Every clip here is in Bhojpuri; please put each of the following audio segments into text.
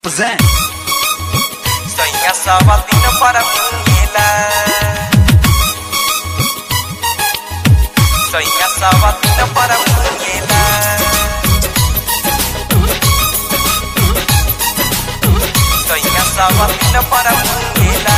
Present. Soy sabatino para Mungila. Soy sabatino para Mungila. Soy sabatino para Mungila.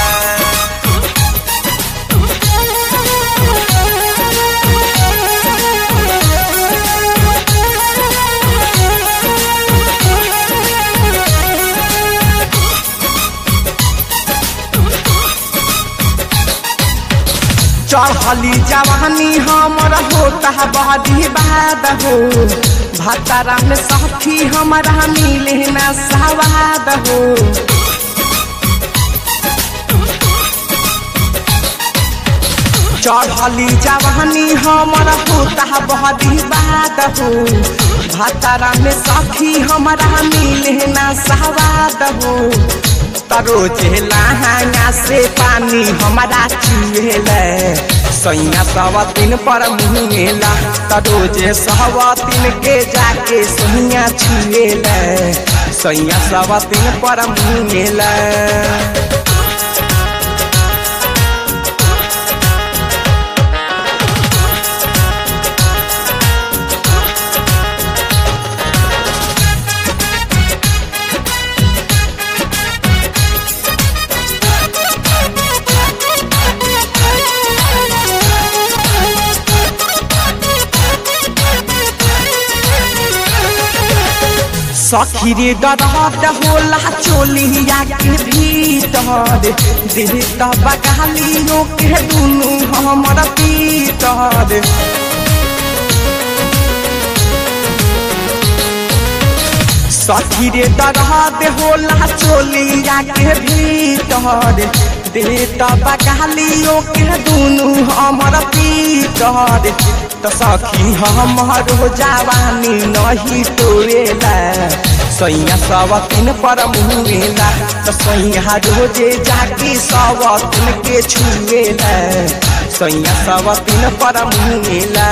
चढ़ली जवानी हमर होता बड़ी बाद हो भतरा में साथी हमारा मिले न सवाद हो चढ़ली जवानी हमर होता बड़ी बाद हो भतरा में साथी हमारा मिले न सवाद हो तरोजे लहंगा से पानी हमारा चुएला सैया सवा तीन पर मुहेला तरोजे सवा तीन के जाके सैया छुएला सैया सवा तीन पर मुहेला सखी रे दरद होला चोलिया के भीतर दिल तब गालियों के दुनू हमर पीतर सखी रे दरद होला चोलिया के भीतर दिल तब गालियों के दुनू हमर पीतर तो सखी हमर जवानी नहीं तोड़ेला सैया सब तीन पर मुहेला तो सैया रोजे जाके सब तीन के छुएला सैया सब तीन पर मुहेला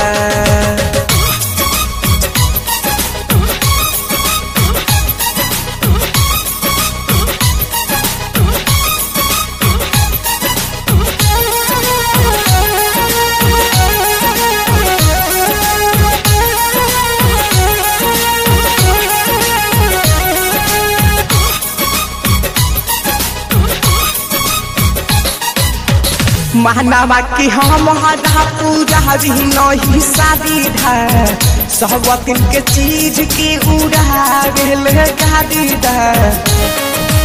मानवा की हम हदा पूजा भी नहीं शादी है सब दिन के चीज के उड़ा भेल गाड़ी है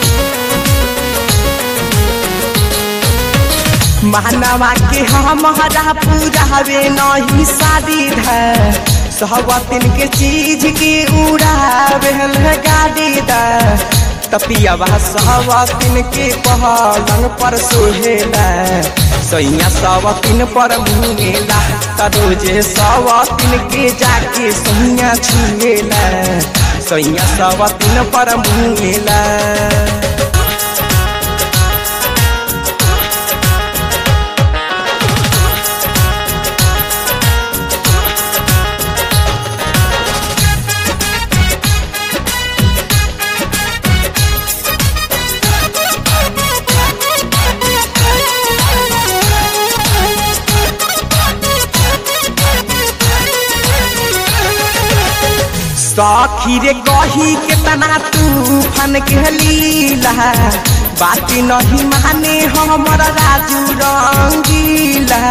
मानवा के हम हदा पूजा भी नहीं शादी है सब दिन के चीज के उड़ा भेल गाड़ी है तपियावा सवातिन के पहलंग पर सोहेला सैया सवातिन पर मुहेला तरोजे सवातिन के जाके सैया छुएला सैया सवातिन पर मुहेला सखी रे कही के तना तूफान के लीला बात नहीं माने हमर राजू रंगीला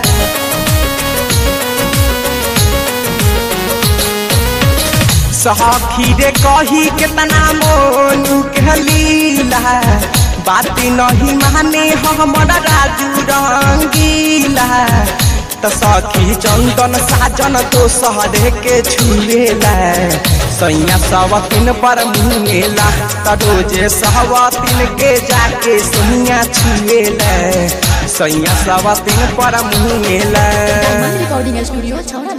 सखी रे कही के तना मोनू के लीला बात नहीं माने हमर राजू रंगीला त सखी चंदन साजन तो सहरे के छुएला सैया सवतिन पर मुहेला त रोजे सहवतिन के जाके सैया छुएला सैया सवतिन पर मुहेला रिकॉर्डिंग स्टूडियो छौरा